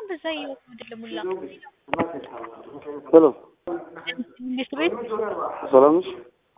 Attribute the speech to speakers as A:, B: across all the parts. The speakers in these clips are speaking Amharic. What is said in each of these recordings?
A: በዛ እየወጡ አይደለም ሁላ
B: ሄሎ
A: መንግስት ቤት
B: ሰላም ነሽ?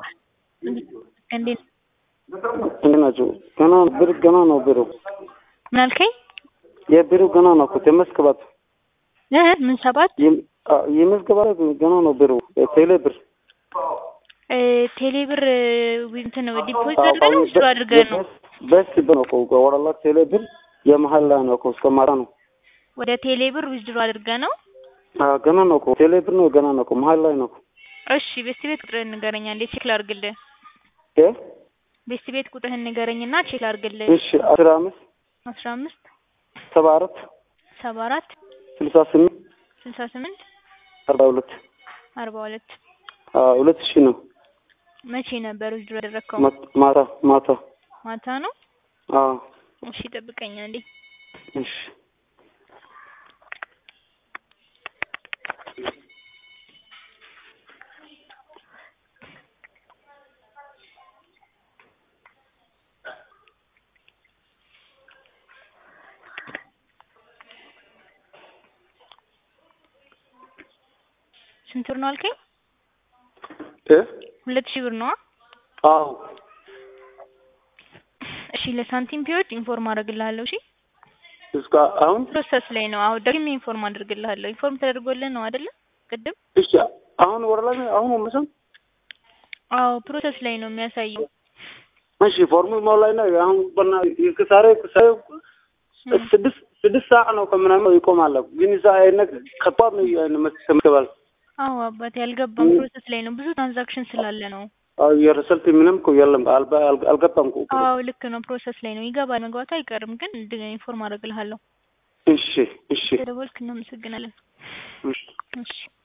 A: እንዴት
B: እንዴት ናቸው? ገና ብር ገና ነው ብሩ
A: ምን አልከኝ?
B: የብሩ ገና ነው እኮ ተመስክባት
A: እ ምን ሰባት
B: የመዝገባት ገና ነው ብሩ ቴሌ ብር
A: እ ቴሌ ብር እንትን ዲፖዚት አድርገህ ነው ውስጥ አድርገህ ነው
B: በስ ነው እኮ ወራላ ቴሌ ብር የመሀል ላይ ነው እኮ እስከ ማታ ነው
A: ወደ ቴሌ ብር ዊዝድሮ አድርገህ ነው?
B: አዎ ገና ነው እኮ ቴሌ ብር ነው ገና ነው እኮ መሀል ላይ ነው እኮ
A: እሺ ቤስት ቤት ቁጥርህን ንገረኝ አንዴ ቼክ ላድርግልህ።
B: እ
A: ቤስት ቤት ቁጥርህን ንገረኝና ቼክ ላድርግልህ።
B: እሺ አስራ አምስት
A: አስራ አምስት
B: ሰባ አራት
A: ሰባ አራት
B: ስልሳ ስምንት
A: ስልሳ ስምንት
B: አርባ ሁለት
A: አርባ ሁለት
B: ሁለት ሺህ ነው
A: መቼ ነበር ዊዝድሮ ያደረግከው?
B: ማታ ማታ
A: ማታ ነው?
B: አዎ
A: እሺ ጠብቀኝ አንዴ።
B: እሺ
A: ስንት ብር ነው አልከኝ?
B: እ
A: ሁለት ሺህ ብር ነው?
B: አዎ
A: እሺ ለሳንቲም ፒዎች ኢንፎርም አደርግልሃለሁ። እሺ
B: እስከ አሁን
A: ፕሮሰስ ላይ ነው። አሁን ደግሜ ኢንፎርም አድርግልሃለሁ። ኢንፎርም ተደርጎልህ ነው አይደለ? ቅድም
B: እሺ አሁን ወረላ አሁን መስም
A: አዎ ፕሮሰስ ላይ ነው የሚያሳየው።
B: እሺ ፎርሙል ሞላይ ነው አሁን በና ከሳሬ ከሳሬ ስድስት ስድስት ሰዓት ነው ከምናምን ይቆማል። ግን እዛ አይነት ከባድ ነው መስከባል
A: አዎ አባቴ አልገባም። ፕሮሰስ ላይ ነው። ብዙ ትራንዛክሽን ስላለ ነው።
B: አዎ የረሰልት ምንም እኮ የለም አልገባም እኮ
A: አዎ ልክ ነው። ፕሮሰስ ላይ ነው። ይገባል። መግባቱ አይቀርም። ግን ኢንፎርም አደርግልሃለሁ።
B: እሺ እሺ
A: ተደወልክ። እናመሰግናለን።
B: እሺ
A: እሺ